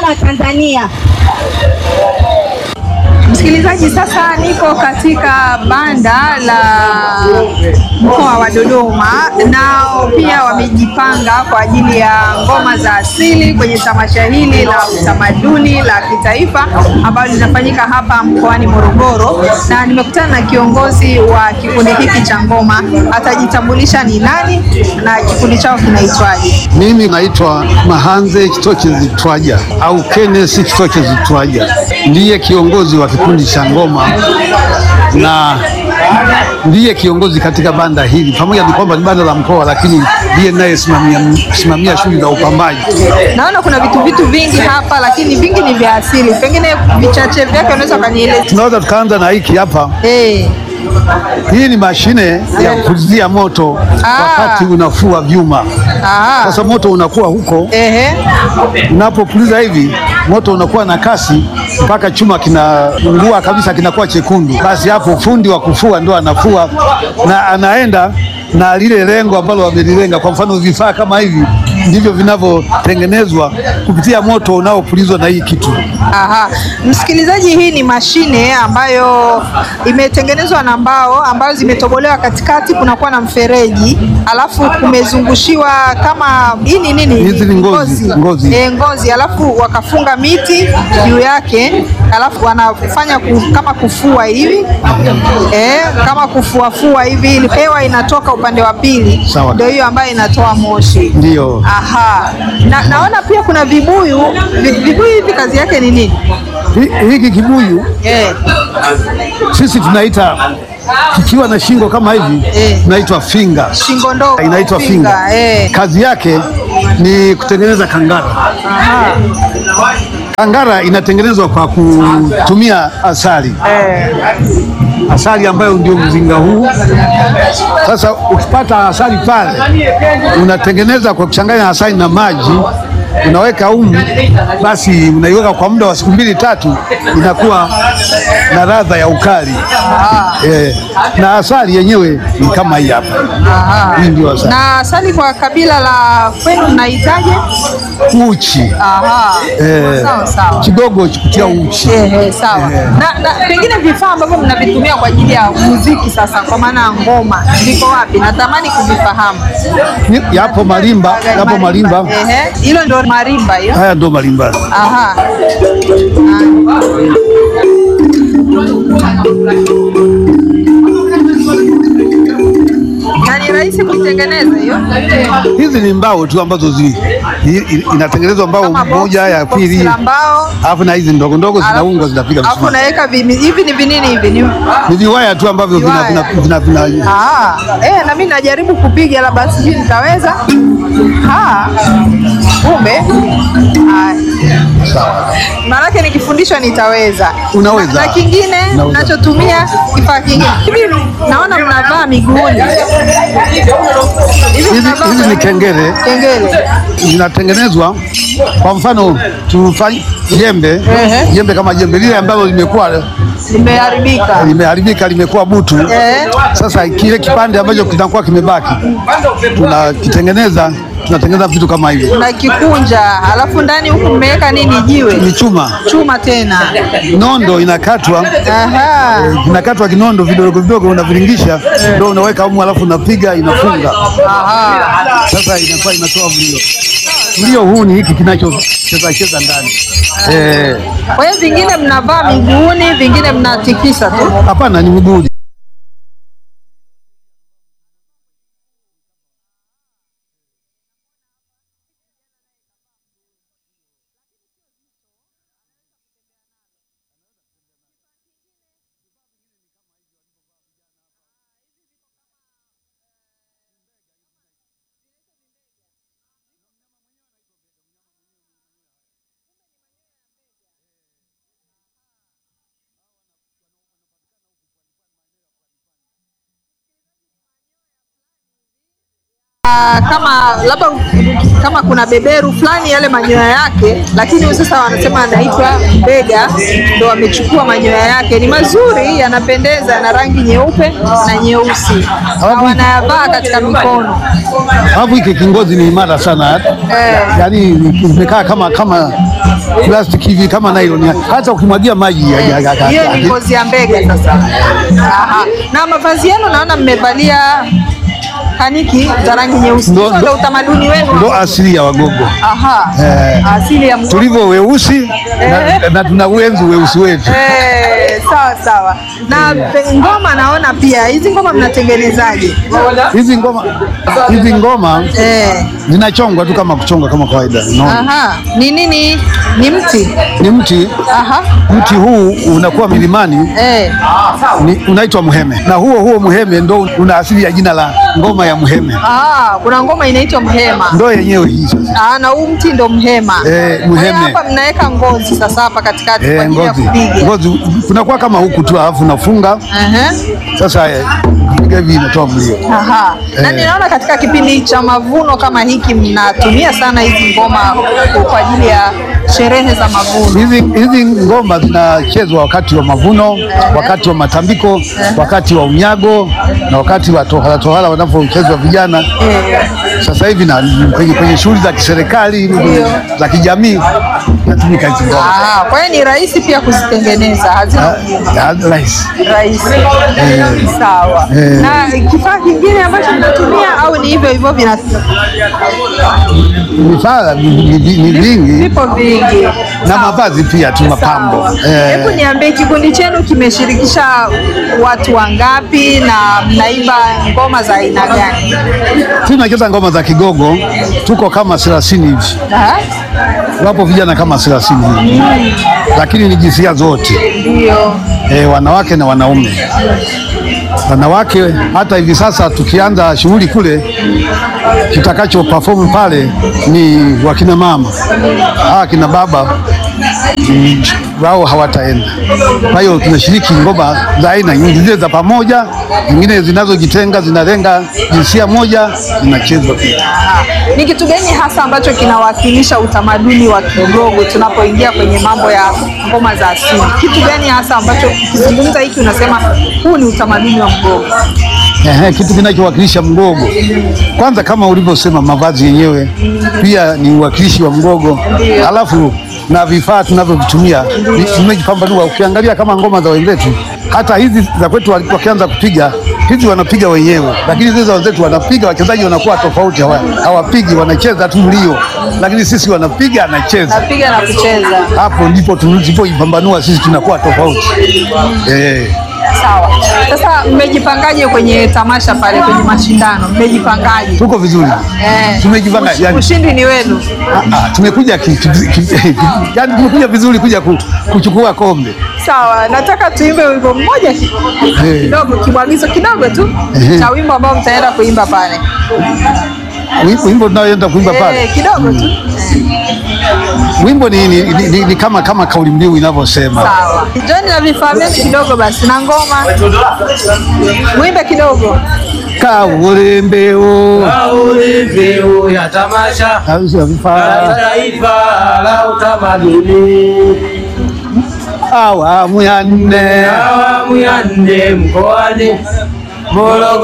muungano wa Tanzania. Msikilizaji, sasa niko katika banda la mkoa wa Dodoma, nao pia wamejipanga kwa ajili ya ngoma za asili kwenye tamasha hili la utamaduni la kitaifa ambalo linafanyika hapa mkoani Morogoro, na nimekutana na kiongozi wa kikundi hiki cha ngoma. Atajitambulisha ni nani na kikundi chao kinaitwaje? Mimi naitwa Mahanze Kitokezi Twaja au Kenneth Kitokezi Twaja, ndiye kiongozi wa kikundi cha ngoma na ndiye kiongozi katika banda hili, pamoja na kwamba ni banda la mkoa, lakini ndiye nayesimamia simamia shughuli za upambaji. Naona kuna vitu vitu vingi hapa, lakini vingi ni vya asili, pengine vichache vyake unaweza ukanieleza? Tunaweza tukaanza na hiki hapa. Eh, Hii ni mashine ya kupulizia moto Ah. wakati unafua vyuma. ah, Sasa moto unakuwa huko, ehe, unapopuliza hivi moto unakuwa na kasi mpaka chuma kinaungua kabisa, kinakuwa chekundu. Basi hapo fundi wa kufua ndo anafua na anaenda na lile lengo ambalo wamelilenga. Kwa mfano vifaa kama hivi ndivyo vinavyotengenezwa kupitia moto unaopulizwa na hii kitu. aha. Msikilizaji, hii ni mashine ambayo imetengenezwa na mbao ambazo zimetobolewa katikati, kunakuwa na mfereji, alafu kumezungushiwa kama hii ni nini? Hizi ni ngozi, ngozi. Eh, ngozi, alafu wakafunga miti juu yake, alafu wanafanya ku, kama kufua hivi eh, kama kufuafua hivi, ili hewa inatoka upande wa pili, Sawa. ndio hiyo ambayo inatoa moshi. Ndiyo. Aha. Na, naona pia kuna vibuyu. Vi- Vibuyu hivi kazi yake ni nini? Hi- Hiki kibuyu Eh. sisi tunaita kikiwa na shingo kama hivi Eh. tunaitwa finga, Shingo ndogo. inaitwa finga. Eh. Kazi yake ni kutengeneza kangara. Aha. Kangara inatengenezwa kwa kutumia asali, Eh. asali ambayo ndio mzinga huu. Sasa ukipata asali pale, unatengeneza kwa kuchanganya asali na maji, unaweka umu, basi unaiweka kwa muda wa siku mbili tatu, inakuwa na ladha ya ukali eh, na asali yenyewe ni kama hii hapa. Aha. Hii ndio asali Na asali kwa kabila la kwenu mnahitaje? uchi Aha. eh, Sawa sawa. kidogo kutia uchi Eh, eh, sawa. Na, na pengine vifaa ambavyo mnavitumia kwa ajili ya muziki sasa, kwa maana ya ngoma, viko wapi? Natamani kuvifahamu. Ni- yapo marimba, yapo marimba. Ehe. Hilo ndio marimba hiyo. Haya ndo marimba. Aha. Na ni rahisi kuitengeneza hiyo? Hizi ni mbao tu ambazo zi, i- i- inatengenezwa mbao Kama box- moja ya box pili, la mbao. alafu na hizi ndogo ndogo Alafu- zinaungwa zinapiga Alafu msumari. naweka vimi- hivi ni vinini hivi? Ni Ni viwaya tu ambavyo vina, vina, Viwaya. vina, vina, Ah, eh, na mimi najaribu kupiga labda sijui nitaweza. Ah, kumbe. Ah, sawa. maanake nikifundishwa nitaweza. Unaweza. Na, na kingine Unaweza. nachotumia kifaa kingine. Hivi naona mnavaa miguuni. Hivi Hizi mnavaa hizi ni kengele kengele. zinatengenezwa kwa mfano tufanye jembe Ehe. jembe kama jembe lile ambalo limekuwa Limeharibika. limeharibika limekuwa butu. Eh. Sasa kile kipande ambacho kinakuwa kimebaki tunakitengeneza, tunatengeneza vitu kama hivi, Na kikunja, alafu ndani huku mmeweka nini? ni Jiwe, chuma chuma tena. nondo inakatwa Aha. inakatwa kinondo vidogo vidogo, unaviringisha ndio unaweka humu, alafu unapiga inafunga. Aha. Sasa inakuwa inatoa mlio. Mlio huu ni hiki kinachocheza cheza ndani. Eh, Kwa hiyo vingine mnavaa miguuni, vingine mnatikisa tu. hapana, ni mguu. kama labda kama kuna beberu fulani yale manyoya yake, lakini huyu sasa wanasema anaitwa mbega, ndo wamechukua manyoya yake. Ni mazuri, yanapendeza, yana rangi nyeupe na nyeusi, na wanayavaa katika mikono. Alafu hiki kingozi ni imara sana Eh. yaani imekaa kama kama plastiki hivi kama nylon, hata ukimwagia maji ya- ya- ya- ya- Hiyo ni ya- ngozi ya mbega sasa. Aha. Na mavazi yenu naona mmevalia kaniki za rangi nyeusi. Ndo- Hizo ndo utamaduni wenu. ndo asili ya Wagogo Aha. Eh. Asili ya Mgogo. tulivyo weusi na, na tuna uenzi weusi wetu. Eh, sawa sawa. Na pe- ngoma naona pia hizi ngoma mnatengenezaje? Hizi ngoma hizi ngoma Eh. zinachongwa tu kama kuchonga kama kawaida, unaona Aha. Ni nini? Ni mti. ni mti Aha. mti huu unakuwa milimani Eh. ni, unaitwa muheme na huo huo muheme ndo una asili ya jina la ngoma ya muheme, Ah, kuna ngoma inaitwa mhema. ndo yenyewe hii sasa. Ah, na huu mti ndo mhema. Eh, Kwa hiyo mheme. Hapa mnaweka ngozi sasa hapa katikati kwa Eh, ajili ya ngozi kupiga. ngozi kunakuwa kama huku tu, alafu nafunga Aha. sasa, eh, piga hivi inatoa mlio. Aha. Na Eh. ninaona katika kipindi cha mavuno kama hiki mnatumia sana hizi ngoma kwa ajili ya sherehe za mavuno. Hizi hizi ngoma zinachezwa wakati wa mavuno, wakati wa matambiko, wakati wa unyago na wakati wa tohara tohara wanapochezwa vijana. Eh. Sasa hivi na kwenye, kwenye shughuli za kiserikali za kijamii natumika hizi ngoma. Aha, kwa hiyo ni rahisi pia kuzitengeneza, hazina Ah, ah, rahisi. rahisi. Sawa. Eh. Na kifaa kingine ambacho mnatumia au ni hivyo hivyo vina Vifaa ni ni- ni vingi vipo vingi na Sawa. mavazi pia tu mapambo. Sawa. Eh, Hebu niambie kikundi chenu kimeshirikisha watu wangapi na mnaimba ngoma za aina gani? tunacheza ngoma za Kigogo, tuko kama 30 hivi. Aha, wapo vijana kama 30 hivi, lakini ni jinsia zote Ndio. e, wanawake na wanaume. Wanawake hata hivi sasa tukianza shughuli kule, kitakacho perform pale ni wakina mama. Hawa kina baba mm, wao hawataenda. Kwa hiyo tunashiriki ngoma za aina nyingi, zile za pamoja, nyingine zinazojitenga zinalenga jinsia moja, zinachezwa pia. Aha. Ni kitu gani hasa ambacho kinawakilisha utamaduni wa Kigogo tunapoingia kwenye mambo ya ngoma za asili? Kitu gani hasa ambacho ukizungumza hiki unasema huu ni utamaduni wa Mgogo? Ehe, kitu kinachowakilisha Mgogo kwanza, kama ulivyosema, mavazi yenyewe pia ni uwakilishi wa Mgogo, alafu na vifaa tunavyovitumia vi- vimejipambanua. Ukiangalia kama ngoma za wenzetu, hata hizi za kwetu wali- wakianza kupiga hizi wanapiga wenyewe, lakini zile za wenzetu wanapiga, wachezaji wanakuwa tofauti, hawa- hawapigi, wanacheza tu mlio, lakini sisi wanapiga, anacheza. Napiga na kucheza. Hapo ndipo tulipoipambanua sisi, tunakuwa tofauti eh. Sawa. Sasa mmejipangaje kwenye tamasha pale kwenye mashindano? Mmejipangaje? Tuko vizuri, Eh. tumejipanga yani Ushindi ni wenu. Ah, tumekuja ki, ki, ki, ki, yani tumekuja vizuri kuja ku, kuchukua kombe. Sawa, nataka tuimbe wimbo mmoja ki- Eh. kidogo, kibwagizo kidogo tu Ehe. cha wimbo ambao mtaenda kuimba pale. Wimbo- Wimbo tunaoenda kuimba pale, Eh, kidogo tu. wimbo ni, ni, ni, ni, ni kama kama kauli mbiu inavyosema. Sawa. John na vifaa vyenu kidogo basi na ngoma. Mwimbe kidogo. Kaule mbeo Kauli mbiu ya tamasha au sio la vifaa taifa la utamaduni awamu ya nne awamu ya nne mkoani Morogoro.